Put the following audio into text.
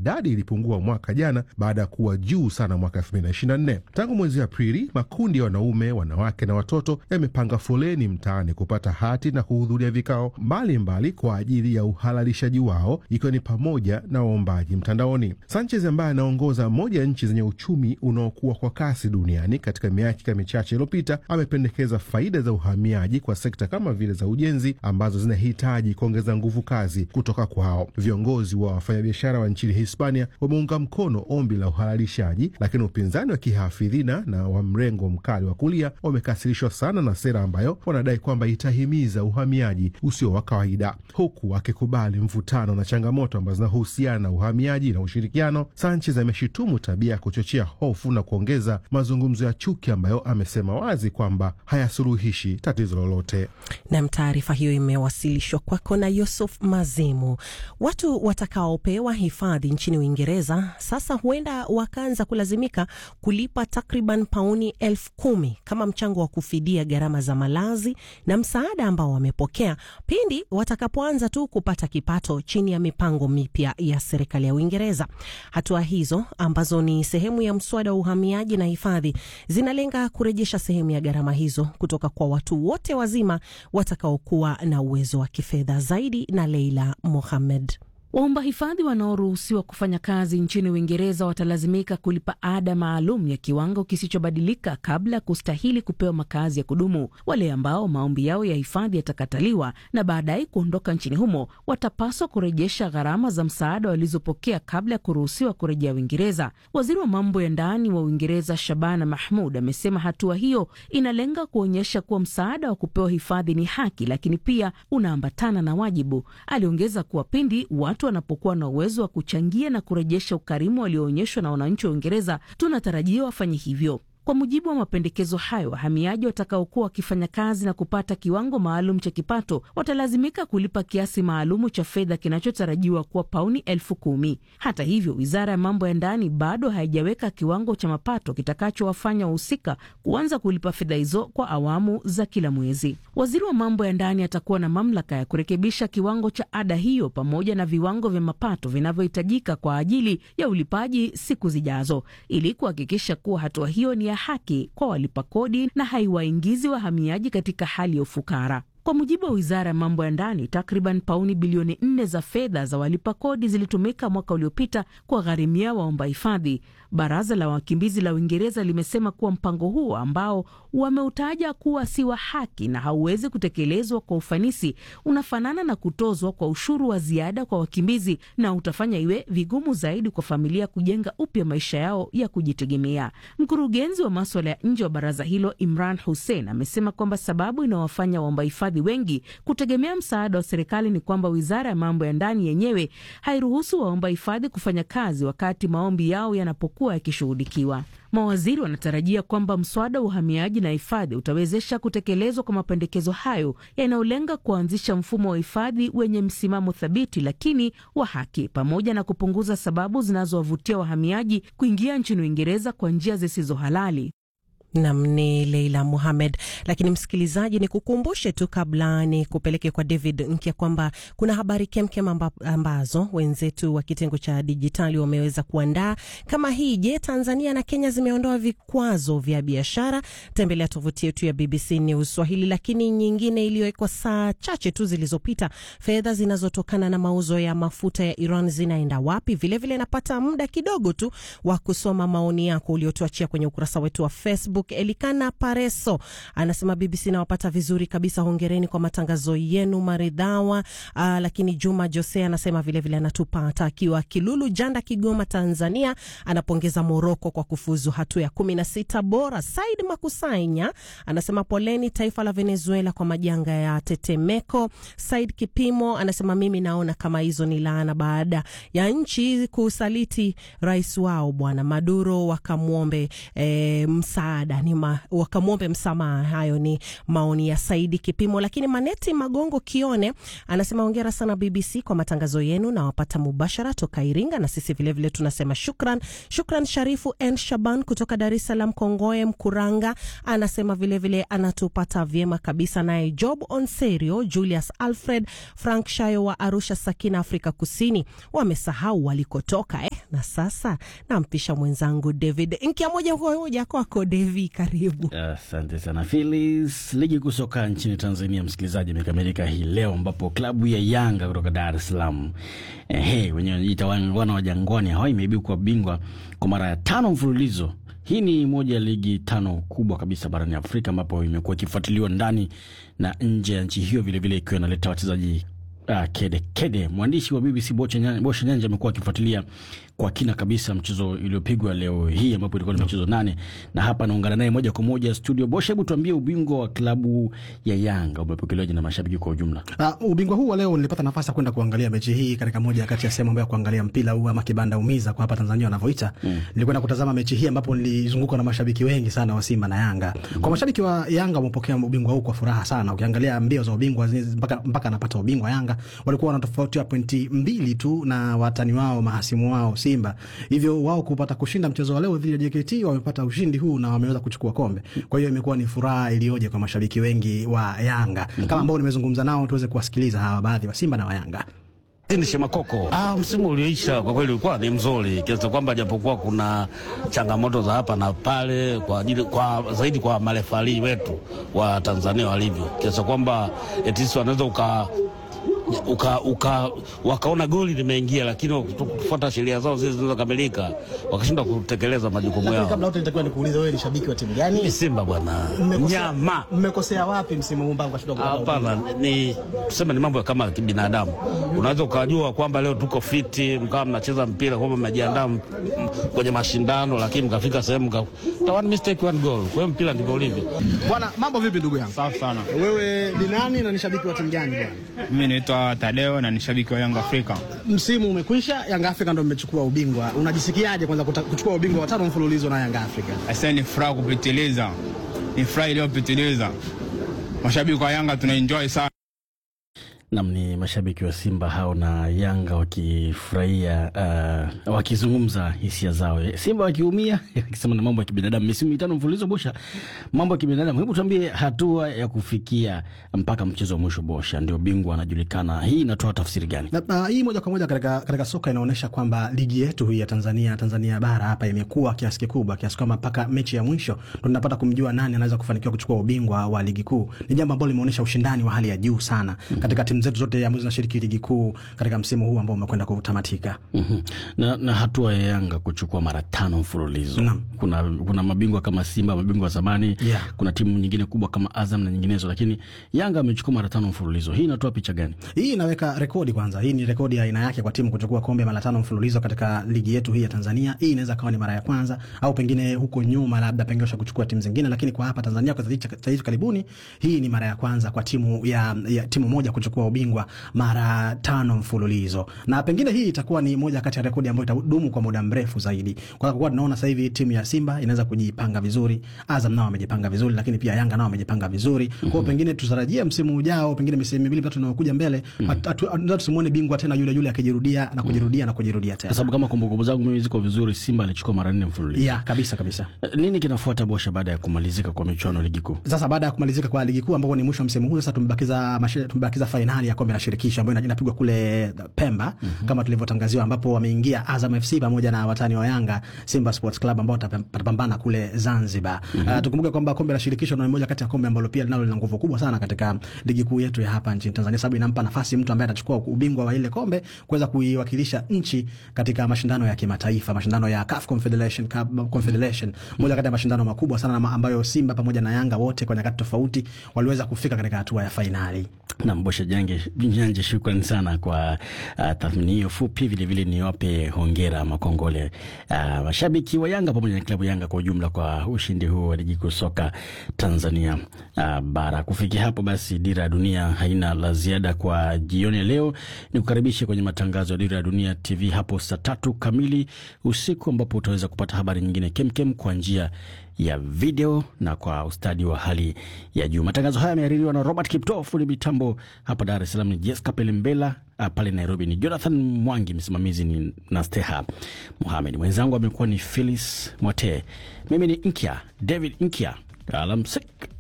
idadi ilipungua mwaka jana baada ya kuwa juu sana mwaka 2024. Tangu mwezi Aprili, makundi ya wanaume, wanawake na watoto yamepanga foleni mtaani kupata hati na kuhudhuria vikao mbalimbali mbali kwa ajili ya uhalalishaji wao, ikiwa ni pamoja na waombaji mtandaoni. Sanchez ambaye anaongoza moja ya nchi zenye uchumi unaokuwa kwa kasi duniani katika miaka michache iliyopita, amependekeza faida za uhamiaji kwa sekta kama vile za ujenzi ambazo zinahitaji kuongeza nguvu kazi kutoka kwao. Viongozi wa wafanyabiashara wa nchini Hispania wameunga mkono ombi la uhalalishaji, lakini upinzani wa kihafidhina na wa mrengo mkali wa kulia wamekasirishwa sana na sera ambayo wanadai kwamba itahimiza uhamiaji usio wa kawaida, huku akikubali mvutano na changamoto ambazo zinahusiana na uhamiaji na ushirikiano. Sanchez ameshutumu tabia ya kuchochea hofu na kuongeza mazungumzo ya chuki ambayo amesema wazi kwamba hayasuluhishi tatizo lolote. Nam, taarifa hiyo imewasilishwa kwako na Yusuf Mazimu. Watu watakaopewa hifadhi nchini Uingereza sasa huenda wakaanza kulazimika kulipa takriban pauni elfu kumi kama mchango wa kufidia gharama za malazi na msaada ambao wamepokea pindi watakapoanza tu kupata kipato chini ya mipango mipya ya serikali ya Uingereza. Hatua hizo ambazo ni sehemu ya mswada wa uhamiaji na hifadhi zinalenga kurejesha sehemu ya gharama hizo kutoka kwa watu wote wazima watakaokuwa na uwezo wa kifedha zaidi. Na Leila Mohamed. Waomba hifadhi wanaoruhusiwa kufanya kazi nchini Uingereza watalazimika kulipa ada maalum ya kiwango kisichobadilika kabla ya kustahili kupewa makazi ya kudumu. Wale ambao maombi yao ya hifadhi yatakataliwa na baadaye kuondoka nchini humo watapaswa kurejesha gharama za msaada walizopokea kabla ya kuruhusiwa kurejea Uingereza. Waziri wa mambo ya ndani wa Uingereza Shabana Mahmud amesema hatua hiyo inalenga kuonyesha kuwa msaada wa kupewa hifadhi ni haki, lakini pia unaambatana na wajibu. Aliongeza kuwa pindi watu wanapokuwa na uwezo wa kuchangia na kurejesha ukarimu walioonyeshwa na wananchi wa Uingereza, tunatarajia wafanye hivyo. Kwa mujibu wa mapendekezo hayo, wahamiaji watakaokuwa wakifanya kazi na kupata kiwango maalum cha kipato watalazimika kulipa kiasi maalumu cha fedha kinachotarajiwa kuwa pauni elfu kumi. Hata hivyo, wizara ya mambo ya ndani bado haijaweka kiwango cha mapato kitakachowafanya wahusika kuanza kulipa fedha hizo kwa awamu za kila mwezi. Waziri wa mambo ya ndani atakuwa na mamlaka ya kurekebisha kiwango cha ada hiyo pamoja na viwango vya mapato vinavyohitajika kwa ajili ya ulipaji siku zijazo, ili kuhakikisha kuwa hatua hiyo ni ya haki kwa walipa kodi na haiwaingizi wahamiaji katika hali ya ufukara. Kwa mujibu wa wizara ya mambo ya ndani, takriban pauni bilioni nne za fedha za walipa kodi zilitumika mwaka uliopita kuwagharimia waomba hifadhi. Baraza la wakimbizi la Uingereza limesema kuwa mpango huo ambao wameutaja kuwa si wa haki na hauwezi kutekelezwa kwa ufanisi, unafanana na kutozwa kwa ushuru wa ziada kwa wakimbizi na utafanya iwe vigumu zaidi kwa familia kujenga upya maisha yao ya kujitegemea. Mkurugenzi wa maswala ya nje wa baraza hilo Imran Hussein amesema kwamba sababu inawafanya waomba hifadhi wengi kutegemea msaada wa serikali ni kwamba wizara ya mambo ya ndani yenyewe hairuhusu waomba hifadhi kufanya kazi wakati maombi yao yanapokuwa yakishughulikiwa. Mawaziri wanatarajia kwamba mswada wa uhamiaji na hifadhi utawezesha kutekelezwa kwa mapendekezo hayo yanayolenga kuanzisha mfumo wa hifadhi wenye msimamo thabiti lakini wa haki, pamoja na kupunguza sababu zinazowavutia wahamiaji kuingia nchini Uingereza kwa njia zisizo halali. Nam ni Leila Muhamed. Lakini msikilizaji, ni kukumbushe tu kabla ni kupeleke kwa David Nkya kwamba kuna habari kemkem amba, ambazo wenzetu wa kitengo cha dijitali wameweza kuandaa kama hii. Je, Tanzania na Kenya zimeondoa vikwazo vya biashara? Tembelea tovuti yetu ya BBC News Swahili. Lakini nyingine iliyowekwa saa chache tu zilizopita, fedha zinazotokana na mauzo ya mafuta ya Iran zinaenda wapi? Vilevile napata muda kidogo tu wa kusoma maoni yako uliotuachia kwenye ukurasa wetu wa Facebook. Elikana Pareso anasema BBC nawapata vizuri kabisa, hongereni kwa matangazo yenu maridhawa. Aa, lakini Juma Jose anasema vilevile anatupata akiwa Kilulu Janda, Kigoma, Tanzania. Anapongeza Moroko kwa kufuzu hatua ya kumi na sita bora. Said Makusanya anasema poleni taifa la Venezuela kwa majanga ya tetemeko. Said Kipimo anasema mimi naona kama hizo ni laana baada ya nchi kusaliti rais wao bwana Maduro, wakamwombe e, msaada ni ma, wakamwombe msamaha. Hayo ni maoni ya Saidi Kipimo. Lakini Maneti Magongo Kione anasema hongera sana BBC kwa matangazo yenu, na wapata mubashara toka Iringa, na sisi vilevile vile tunasema shukran. Shukran Sharifu N Shaban kutoka Dar es Salaam Kongoe Mkuranga anasema vilevile vile anatupata vyema kabisa. Naye Job Onserio, Julius Alfred, Frank Shayo wa Arusha Sakina, Afrika Kusini, wamesahau walikotoka eh? Na sasa nampisha mwenzangu David Nkia, moja kwa moja kwako Devi, karibu. Asante sana Filis. Ligi kuu soka nchini Tanzania, msikilizaji, imekamilika hii leo ambapo klabu ya Yanga kutoka Dar es Salaam ehe, wenyewe wanajiita wana wa Jangwani hao imeibuka bingwa kwa mara ya tano mfululizo. Hii ni moja ya ligi tano kubwa kabisa barani Afrika ambapo imekuwa ikifuatiliwa ndani na nje ya nchi hiyo, vilevile ikiwa inaleta wachezaji Uh, kede kede. Mwandishi wa BBC Bosha Nyanja amekuwa akifuatilia kwa kina kabisa mchezo uliopigwa leo hii ambapo ilikuwa ni michezo nane, na hapa naungana naye moja kwa moja studio. Bosha, hebu tuambie ubingwa wa klabu ya Yanga umepokelewaje na mashabiki kwa ujumla? Uh, ubingwa huu wa leo nilipata nafasi ya kwenda kuangalia mechi hii katika moja kati ya sehemu ambayo ya kuangalia mpira huu ama kibanda umiza kwa hapa Tanzania wanavyoita. Mm. Nilikwenda kutazama mechi hii ambapo nilizungukwa na mashabiki wengi sana wa Simba na Yanga. Mm. Kwa mashabiki wa Yanga wamepokea ubingwa huu kwa furaha sana. Ukiangalia mbio za ubingwa mpaka mpaka anapata ubingwa Yanga walikuwa wana tofauti ya pointi mbili tu na watani wao mahasimu wao Simba. Hivyo wao kupata kushinda mchezo wa leo dhidi ya JKT wamepata ushindi huu na wameweza kuchukua kombe. Kwa hiyo imekuwa ni furaha iliyoje kwa mashabiki wengi wa Yanga. Mm -hmm. Kama ambao nimezungumza nao tuweze kuwasikiliza hawa baadhi wa Simba na wa Yanga. Ni Shemakoko. Ah, msimu ulioisha kwa kweli ulikuwa ni mzuri kiasi kwamba japokuwa kuna changamoto za hapa na pale kwa ajili kwa zaidi kwa marefali wetu wa Tanzania walivyo kiasi kwamba etisi wanaweza uka uka, uka, wakaona goli limeingia, lakini kufuata sheria zao zile zilizokamilika wakashindwa kutekeleza majukumu yao. Kabla yote nitakuwa nikuulize, wewe ni shabiki wa timu gani? Ni Simba bwana, nyama. Mmekosea wapi msimu huu mpaka mkashindwa kupata? Hapana, ni tuseme ni mambo kama kibinadamu. Unaweza ukajua kwamba leo tuko fiti, mkawa mnacheza mpira kwamba mmejiandaa kwenye mashindano, lakini mkafika sehemu ka one mistake one goal. Kwa hiyo mpira ndivyo ulivyo. Bwana, mambo vipi ndugu yangu? Safi sana. Wewe ni nani na ni shabiki wa timu gani bwana? Mimi naitwa Tadeo na ni shabiki wa Yanga Afrika. Msimu umekwisha, Yanga Afrika ndio mmechukua ubingwa. Unajisikiaje kwanza kuchukua ubingwa wa tano mfululizo na Yanga Afrika? Asa ni furaha kupitiliza, ni furaha iliyopitiliza. Mashabiki wa Yanga tunaenjoy sana. Nam ni mashabiki wa Simba hao na Yanga wakifurahia uh, wakizungumza hisia zao, Simba wakiumia akisema na mambo ya kibinadamu. Misimu mitano mfululizo Bosha, mambo ya kibinadamu. Hebu tuambie hatua ya kufikia mpaka mchezo wa mwisho, Bosha ndio bingwa anajulikana. Hii inatoa tafsiri gani? Na, na, hii moja kwa moja katika, katika soka inaonyesha kwamba ligi yetu hii ya Tanzania Tanzania bara hapa imekuwa kiasi kikubwa kiasi kwamba mpaka mechi ya mwisho ndo tunapata kumjua nani anaweza kufanikiwa kuchukua ubingwa wa ligi kuu. Ni jambo ambalo limeonyesha ushindani wa hali ya juu sana mm -hmm. katika timu zetu zote ambazo zinashiriki ligi kuu katika msimu huu ambao umekwenda kutamatika. mm -hmm. na, na hatua ya Yanga kuchukua mara tano mfululizo na. kuna, kuna mabingwa kama Simba, mabingwa wa zamani yeah. kuna timu nyingine kubwa kama Azam na nyinginezo, lakini Yanga amechukua mara tano mfululizo. Hii inatoa picha gani? Hii inaweka rekodi kwanza. Hii ni rekodi ya aina yake kwa timu kuchukua kombe mara tano mfululizo katika ligi yetu hii ya Tanzania. Hii inaweza kawa ni mara ya kwanza au pengine huko nyuma labda pengine usha kuchukua timu zingine, lakini kwa hapa Tanzania kwa hivi karibuni hii ni mara ya kwanza kwa timu ya, ya timu moja kuchukua ubingwa mara tano mfululizo, na pengine hii itakuwa ni moja kati ya rekodi ambayo itadumu kwa muda mrefu zaidi, kwa kuwa tunaona sasa hivi timu ya Simba inaweza kujipanga vizuri, Azam nao wamejipanga vizuri, lakini pia Yanga nao wamejipanga vizuri. Kwa hiyo pengine tutarajie msimu ujao, pengine misimu miwili mitatu inayokuja mbele, tusimuone bingwa tena yule yule akijirudia na kujirudia na kujirudia tena, kwa sababu kama kumbukumbu zangu mimi ziko vizuri, Simba alichukua mara nne mfululizo. Yeah, kabisa kabisa. Nini kinafuata Bosha baada ya kumalizika kwa michuano ligi kuu? Sasa baada ya kumalizika kwa ligi kuu ambapo ni mwisho wa msimu huu, sasa tumebakiza tumebakiza fainali ya kombe la shirikisho ambayo inapigwa kule Pemba mm -hmm. kama tulivyotangaziwa, ambapo wameingia Azam FC pamoja na watani wa Yanga Simba Sports Club ambao watapambana kule Zanzibar. mm -hmm. Uh, tukumbuke kwamba kombe la shirikisho ni moja kati ya kombe ambalo pia linalo lina nguvu kubwa sana katika ligi kuu yetu ya hapa nchini Tanzania, sababu inampa nafasi mtu ambaye atachukua ubingwa wa ile kombe kuweza kuiwakilisha nchi katika mashindano ya kimataifa, mashindano ya CAF Confederation Cup Confederation, moja kati ya mashindano makubwa sana ambayo Simba pamoja na Yanga wote kwa nyakati tofauti waliweza kufika katika hatua ya fainali. Na Mbosha Jange Nyanje, shukrani sana kwa uh, tathmini hiyo fupi. Vilevile niwape hongera makongole uh, mashabiki wa Yanga pamoja na klabu Yanga kwa ujumla kwa ushindi huo wa ligi kuu soka Tanzania uh, bara. Kufikia hapo basi, Dira ya Dunia haina la ziada kwa jioni ya leo. Ni kukaribisha kwenye matangazo ya Dira ya Dunia TV hapo saa tatu kamili usiku, ambapo utaweza kupata habari nyingine kemkem kwa njia ya video na kwa ustadi wa hali ya juu. Matangazo haya yamehaririwa na Robert Kipto, fundi mitambo hapa Dar es Salaam ni Jessica Pelembela, pale Nairobi ni Jonathan Mwangi, msimamizi ni Nasteha Muhamed, mwenzangu amekuwa ni Phyllis Mwate, mimi ni Nkya David Nkya. Alamsik.